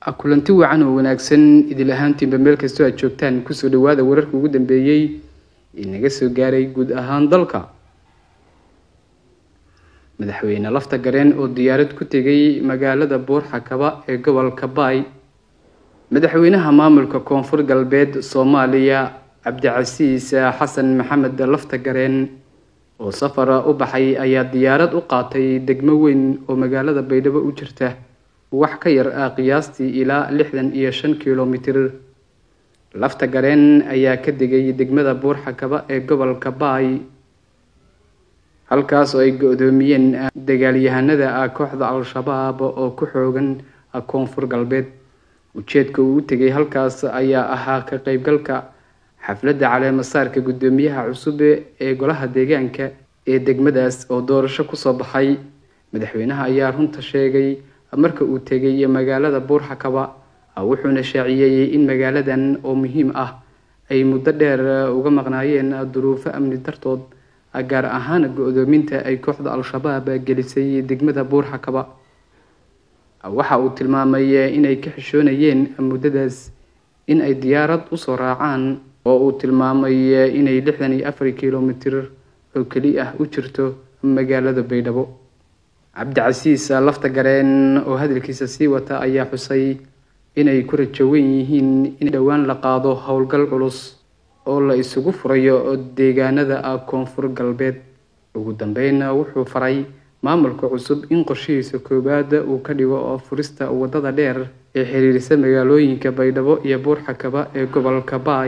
kulanti wacan oo wanaagsan idil ahaantiinba meel kastoo aad joogtaan kusoo dhawaada wararka ugu dambeeyey ee naga soo gaaray guud ahaan dalka madaxweyne lafta gareen oo diyaarad ku tegay magaalada buurxakaba ee gobolka baay madaxweynaha maamulka koonfur galbeed soomaaliya cabdicasiis xasan maxamed lafta gareen oo safara u baxay ayaa diyaarad u qaatay degmo weyn oo magaalada baydhabo u jirta wax ka yar ah qiyaastii ilaa lixdan iyo shan kilomitir lafta gareen ayaa ka degay degmada buurxakaba ee gobolka baay halkaas oo ay go-doomiyeen dagaalyahanada kooxda al-shabaab oo ku xoogan koonfur galbeed ujeedka uu u tegay halkaas ayaa ahaa ka qeybgalka xafladda caleemasaarka guddoomiyaha cusub ee golaha deegaanka ee degmadaas oo doorasho kusoo baxay madaxweynaha ayaa runta sheegay marka uu tegay magaalada buurxakaba wuxuuna shaaciyey in magaaladan oo muhiim ah ay muddo dheer uga maqnaayeen duruufo amni dartood gaar ahaan go-doominta ay kooxda al-shabaab gelisay degmada buurxakaba waxa uu tilmaamay inay ka xishoonayeen muddadaas in ay diyaarad usoo raacaan oo uu tilmaamay inay lixdan iyo afar kilomitir oo keli ah u jirto magaalada baydhabo cabdicasiis lafta gareen oo hadalkiisa sii wata ayaa xusay inay ku rajowan yihiin in dhowaan la qaado howlgal culus oo la isugu furayo deegaanada koonfur galbeed ugu dambeyn wuxuu faray maamulka cusub in qorshihiisa koowaad uu ka dhigo furista wadada dheer ee xiriirisa magaalooyinka baydhabo iyo buurxakaba ee gobolka baay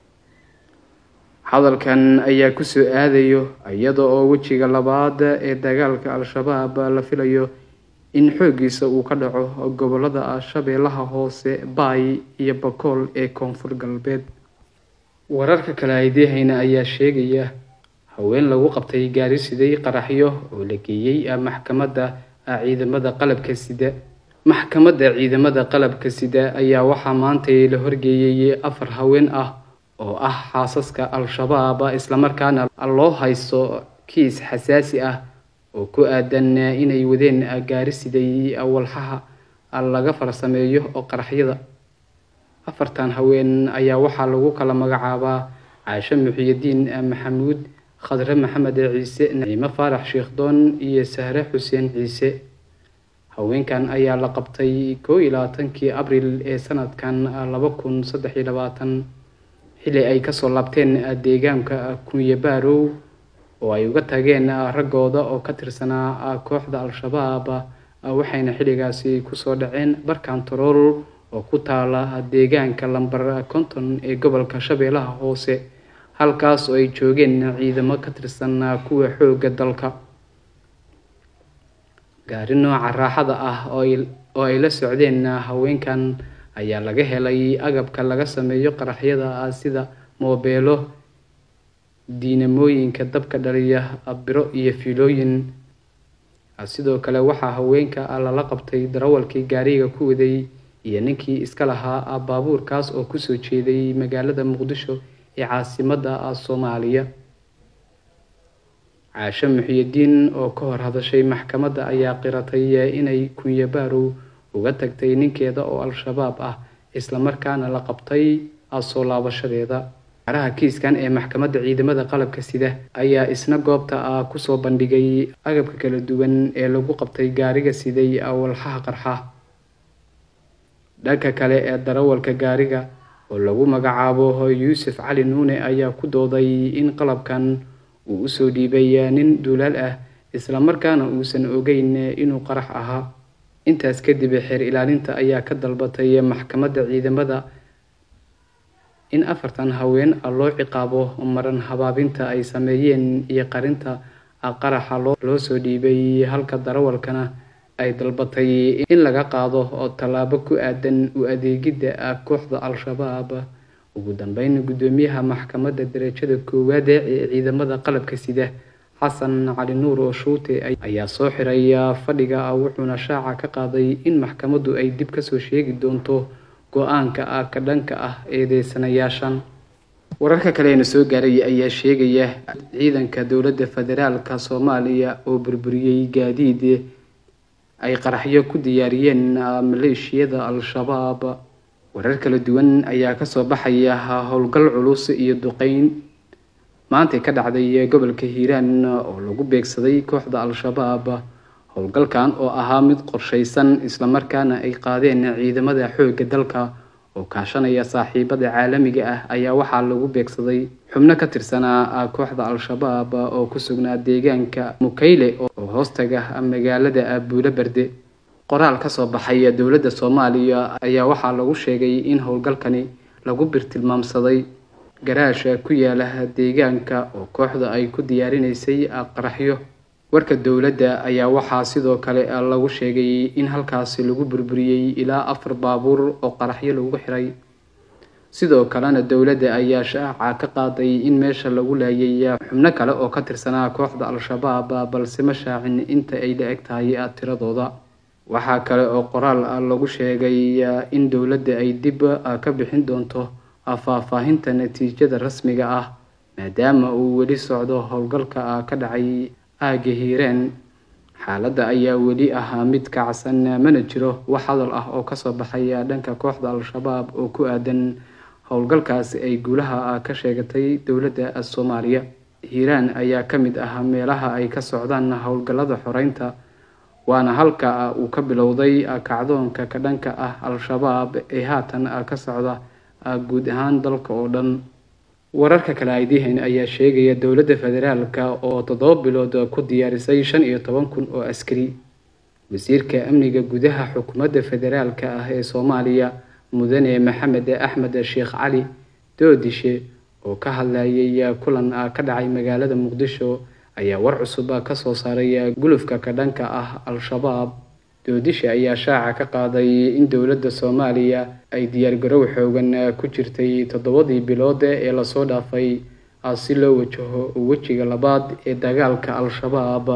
hadalkan ayaa kusoo aadayo iyada oo wejiga labaad ee dagaalka al-shabaab la filayo in xooggiisa uu ka dhaco gobolada shabeellaha hoose baay iyo bakool ee koonfur galbeed wararka kale aydehayna ayaa sheegaya haween lagu qabtay gaari siday qaraxyo oo la geeyey maxkamadda ciidamada qalabka sida maxkamadda ciidamada qalabka sida ayaa waxaa maantay la horgeeyey afar haween ah oo ah xaasaska al-shabaab islamarkaana loo haysto kiis xasaasi ah oo ku aadan inay wadeen gaari siday walxaha laga farsameeyo oo qaraxyada afartan haween ayaa waxaa lagu kala magacaabaa caasho muxiyadiin maxamuud khadre maxamed ciise naciimo faarax sheekhdoon iyo sahre xuseen ciise haweenkan ayaa la qabtay koo iyo labaatankii abril ee sanadkan laba kun saddex iyo labaatan xilli ay kasoo laabteen deegaanka kunyabarow oo ay uga tageen raggooda oo ka tirsanaa kooxda al-shabaab waxayna xilligaasi kusoo dhaceen barkantarool oo ku taala deegaanka lamber konton ee gobolka shabeellaha hoose halkaas oo ay joogeen ciidamo ka tirsan kuwa xoogga dalka gaari nooca raaxada ah oo ay la socdeen haweenkan ayaa laga helay agabka laga sameeyo qaraxyada sida moobeelo diinamooyinka dabka dhaliya biro iyo fiilooyin sidoo kale waxaa haweenka lala qabtay darawalkii gaariga ku waday iyo ninkii iska lahaa baabuurkaas oo kusoo jeeday magaalada muqdisho ee caasimada soomaaliya caasho muxiyadiin oo ka hor hadashay maxkamadda ayaa qiratay inay kunyabarow uga tagtay ninkeeda oo al-shabaab ah islamarkaana la qabtay soo laabashadeeda araha kiiskan ee maxkamadda ciidamada qalabka sida ayaa isna goobta kusoo bandhigay agabka kala duwan ee lagu qabtay gaariga siday walxaha qarxa dhanka kale ee darawalka gaariga oo lagu magacaabo yuusuf cali nuune ayaa ku dooday in qalabkan uu usoo dhiibay nin duulaal ah islamarkaana uusan ogeyn inuu qarax ahaa intaas kadib xeer ilaalinta ayaa ka dalbatay maxkamadda ciidamada in afartan haween loo ciqaabo maran habaabinta ay sameeyeen iyo qarinta qaraxa loo soo dhiibay halka darawalkana ay dalbatay in laga qaado oo tallaabo ku aadan u adeegidda kooxda al-shabaab ugu dambeyn guddoomiyaha maxkamadda darajada koowaad ee ciidamada qalabka sida xasan cali nuur oo shuute ayaa soo xiray fadhiga wuxuuna shaaca ka qaaday in maxkamaddu ay dib kasoo sheegi doonto go-aanka ka dhanka ah eedeysanayaashan wararka kaleena soo gaaray ayaa sheegaya ciidanka dowladda federaalka soomaaliya oo burburiyey gaadiid ay qaraxyo ku diyaariyeen maleeshiyada al-shabaab warar kala duwan ayaa kasoo baxaya howlgal culus iyo duqeyn maantay ka dhacday gobolka hiiraan oo lagu beegsaday kooxda al-shabaab howlgalkan oo ahaa mid qorshaysan islamarkaana ay qaadeen ciidamada xoogga dalka oo kaashanaya saaxiibada caalamiga ah ayaa waxaa lagu beegsaday xubno ka tirsanaa kooxda al-shabaab oo ku sugnaa deegaanka mukayle oo hoostaga magaalada buulo berde qoraal kasoo baxay dowladda soomaaliya ayaa waxaa lagu sheegay in howlgalkani lagu birtilmaamsaday garaasha ku yaala deegaanka oo kooxda ay ku diyaarinaysay qaraxyo warka dowladda ayaa waxaa sidoo kale lagu sheegay in halkaasi lagu burburiyey ilaa afar baabuur oo qaraxyo lagu xiray sidoo kalena dowladda ayaa shaaca ka qaaday in meesha lagu laayay xubno kale oo ka tirsanaa kooxda al-shabaab balse ma shaacin inta ay la eg tahay tiradooda waxaa kale oo qoraal lagu sheegay in dowladda ay dib ka bixin doonto faahfaahinta natiijada rasmiga ah maadaama uu weli socdo howlgalka ka dhacay aagga hiireen xaaladda ayaa weli ahaa mid kacsan mana jiro wax hadal ah oo kasoo baxay dhanka kooxda al-shabaab oo ku aadan howlgalkaasi ay guulaha ka sheegatay dowladda soomaaliya hiiraan ayaa ka mid ah meelaha ay ka socdaan howlgallada xoreynta waana halka uu ka bilowday kacdoonka ka dhanka ah al-shabaab ee haatan ka socda guud ahaan dalka oo dhan wararka kale aydihan ayaa sheegaya dowladda federaalka oo toddoba bilood ku diyaarisay shan iyo toban kun oo askari wasiirka amniga gudaha xukuumadda federaalka ah ee soomaaliya mudane maxamed axmed sheekh cali doodishe oo ka hadlayay kulan ka dhacay magaalada muqdisho ayaa war cusub kasoo saaray gulufka ka dhanka ah al-shabaab doodisha ayaa shaaca ka qaaday in dowladda soomaaliya ay diyaargarow xoogan ku jirtay toddobadii bilood ee lasoo dhaafay si loo wajaho wejiga labaad ee dagaalka al-shabaab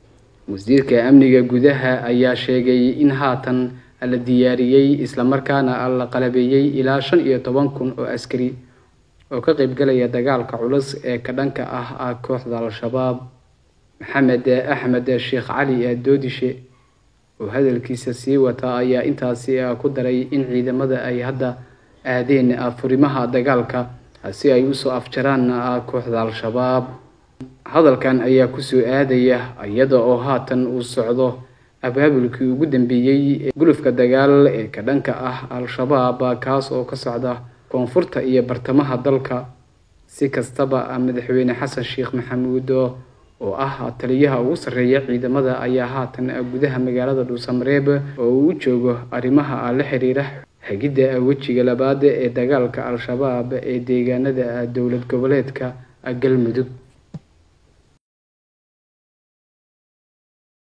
wasiirka amniga gudaha ayaa sheegay in haatan la diyaariyey islamarkaana la qalabeeyey ilaa shan iyo toban kun oo askari oo ka qeybgalaya dagaalka culus ee ka dhanka ah kooxda al-shabaab maxamed axmed sheekh cali doodishe oo hadalkiisa sii wata ayaa intaasi ku daray in ciidamada ay hadda aadeen furimaha dagaalka si ay usoo afjaraan kooxda al-shabaab hadalkan ayaa kusoo aadaya iyada oo haatan uu socdo abaabulkii ugu dambeeyey ee gulufka dagaal ee ka dhanka ah al-shabaab kaas oo ka socda koonfurta iyo bartamaha dalka si kastaba madaxweyne xasan sheekh maxamuud oo ah taliyaha ugu sarreeya ciidamada ayaa haatan gudaha magaalada dhuusamareeb oo uu u joogo arrimaha la xiriira hagidda wejiga labaad ee dagaalka al-shabaab ee deegaanada dowlad goboleedka galmudug